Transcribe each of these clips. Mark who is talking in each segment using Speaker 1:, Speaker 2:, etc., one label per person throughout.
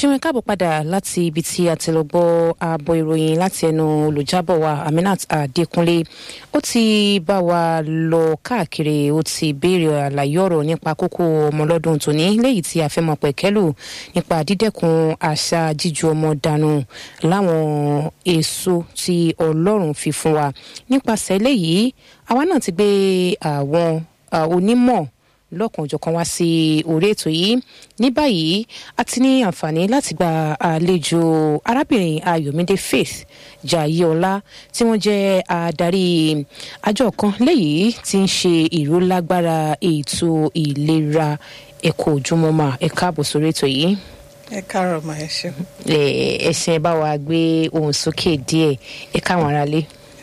Speaker 1: ṣéwọn káàbọ̀ padà láti ibi tí a ti lọ gbọ́ ààbọ̀ ìròyìn láti ẹnu olùjábọ̀ wa aminat adékúnlé ó ti bá wa lọ káàkiri ó ti béèrè àlàyé ọ̀rọ̀ nípa kókó ọmọlọ́dún tòní léyìí tí a fẹ́ mọ̀ pẹ̀kẹ́lù nípa dídẹ́kun àṣà jíju ọmọ dànù láwọn èso tí ọlọ́run fi fún wa nípasẹ̀ eléyìí àwa náà ti gbé àwọn onímọ̀ lọ́kànjọ̀kan wá sí orí ètò yìí ní báyìí a ti ní àǹfààní láti gba àlejò arábìnrin ayọ̀mídé faith jayéọlá tí wọ́n jẹ́ adarí àjọ kan léyìí tí ń ṣe ìrólágbára ètò ìlera ẹ̀kọ́ ojúmọ́mọ́ ẹ̀ka àbò sórí ètò yìí.
Speaker 2: ẹ káàárọ̀ mà ẹ ṣe.
Speaker 1: ẹ ṣe bá wa gbé ohùn sókè díẹ̀ ẹ káwọn aráalé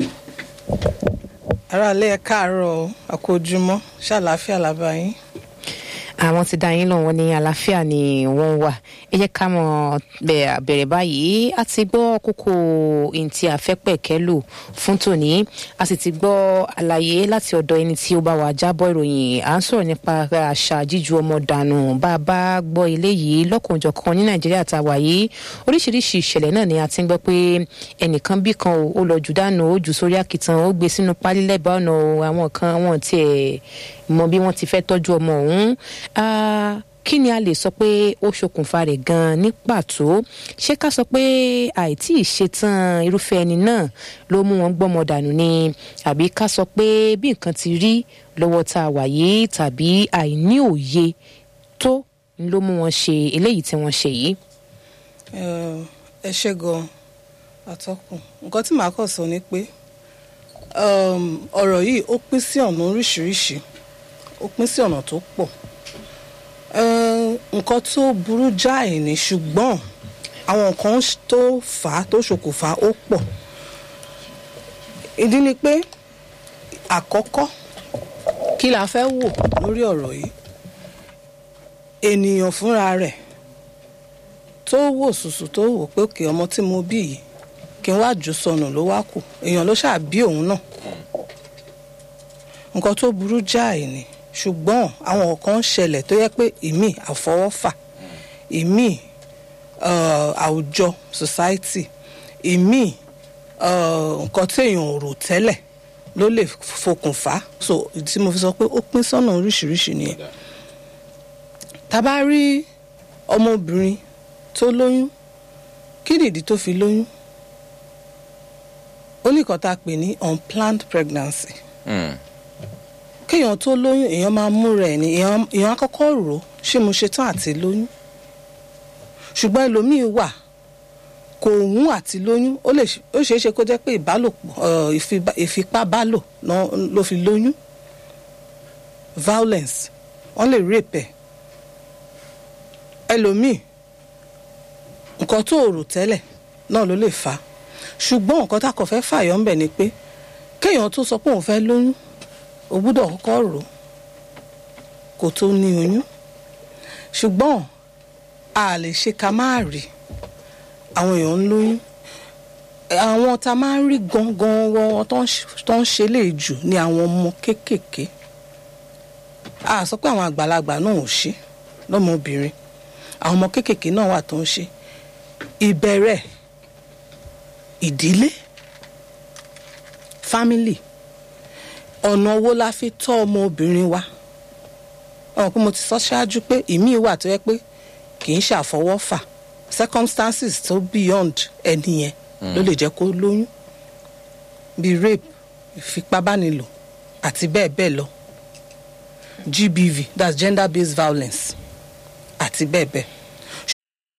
Speaker 2: aráalé ẹ káàárọ̀ àkójúmọ́ ṣàlàáfíà làbá yín.
Speaker 1: àwọn ti dá yín lọ wọn ní àlàáfíà ni wọn wà ẹ jẹ́ ká mọ̀ bẹ̀rẹ̀ báyìí a ti gbọ́ kókó ntí àfẹ́pẹ̀kẹ́lò fún tòní a sì ti gbọ́ àlàyé láti ọ̀dọ̀ ẹni tí ó bá wà jábọ̀ ìròyìn à ń sọ̀rọ̀ nípa àṣà jíju ọmọ dànù bá a bá gbọ́ eléyìí lọ́kànjọ̀kan ní nàìjíríà tá a wà yìí oríṣiríṣi ìṣẹ̀lẹ̀ náà ni a ti ń gbọ́ pé ẹnìkan bí kan ó lọ jù dànù ó jù sórí àkìtàn ó gbé sínú pálí lẹ́bàá ọ̀nà àwọn kan wọn tiẹ̀ mọ bí wọ́n ti fẹ́ tọ́jú ọmọ ọ̀hún kí ni a lè sọ pé ó ṣokùnfà rẹ̀ gan-an ní pàtó ṣé ká sọ pé àìtí ìṣetán irúfẹ́ ẹni náà ló mú wọn gbọ́mọ dànù ni àbí ká sọ pé bí nǹkan ti rí lọ́wọ́ tá a wà yìí tàbí àìní òye tó ló mú wọn ṣe eléyìí tí wọ́n ṣe yìí.
Speaker 2: ẹ ṣe gan atọ́kùn nǹkan tí màá kàn sọ ni pé ọ̀rọ̀ yìí ó pín sí ọ̀nà oríṣiríṣi ó pín sí ọ̀nà tó pọ̀ nǹkan tó burú jáì ní ṣùgbọ́n àwọn nǹkan tó fà á tó ṣokùnfà ó pọ̀ ìdí ni pé àkọ́kọ́ kí la fẹ́ wò lórí ọ̀rọ̀ yìí ènìyàn fúnra rẹ̀ tó wò sùsù tó wò pé òkè ọmọ tí mo bí yìí kí n wá jù sọnù ló wá kù èèyàn ló ṣáà bí òun náà nǹkan tó burú jáì ni ṣùgbọ́n àwọn kan ń ṣẹlẹ̀ tó yẹ pé ìmí àfọwọ́fà ìmí àwùjọ society ìmí nǹkan tí èèyàn ò rò tẹ́lẹ̀ ló lè fokùnfà so tí mo fi sọ pé ó pín sọ́nà oríṣiríṣi nìyẹn tá a bá rí ọmọbìnrin tó lóyún kí nìdí tó fi lóyún ó ní nǹkan tá a pè ní unplanned pregnancy. Mm kéèyàn tó lóyún èèyàn máa múra ẹ̀ ní èèyàn akọ́kọ́ rò ó ṣé mo ṣe tán àti lóyún ṣùgbọ́n ẹlòmíín wà kò wún àti lóyún ó ṣeé ṣe kó jẹ́ pé ìbálòpọ̀ ìfipábálò ló fi lóyún violence wọ́n lè rape ẹ̀ ẹlòmíín nǹkan tó rò tẹ́lẹ̀ náà ló lè fà á ṣùgbọ́n nǹkan tá a kàn fẹ́ fàyọ́ ń bẹ̀ ni pé kéèyàn tó sọ pé òun fẹ́ lóyún o gbúdọ̀ kọ́kọ́ rò ó kó tó ní oyún ṣùgbọ́n a lè ṣe ká máa rí àwọn èèyàn ń lóyún àwọn tá a máa ń rí gangan wọn tó ń ṣe lè jù ní àwọn ọmọ kéékèèké a sọ pé àwọn àgbàlagbà náà ò ṣe lọ́mọbìnrin àwọn ọmọ kéékèèké náà wà tó ń ṣe ìbẹ̀rẹ̀ ìdílé family ọ̀nà owó la fi tọ́ ọmọ obìnrin wa ọ̀hún pé mo ti sọ ṣáájú pé ìmíì wà tó yẹ pé kì í ṣàfọwọ́fà circumstances tó beyond ẹni yẹn ló lè jẹ́ kó lóyún bíi rape ìfipábánilò àti bẹ́ẹ̀ bẹ́ẹ̀ lọ GBV that's gender based violence àti bẹ́ẹ̀ bẹ́ẹ̀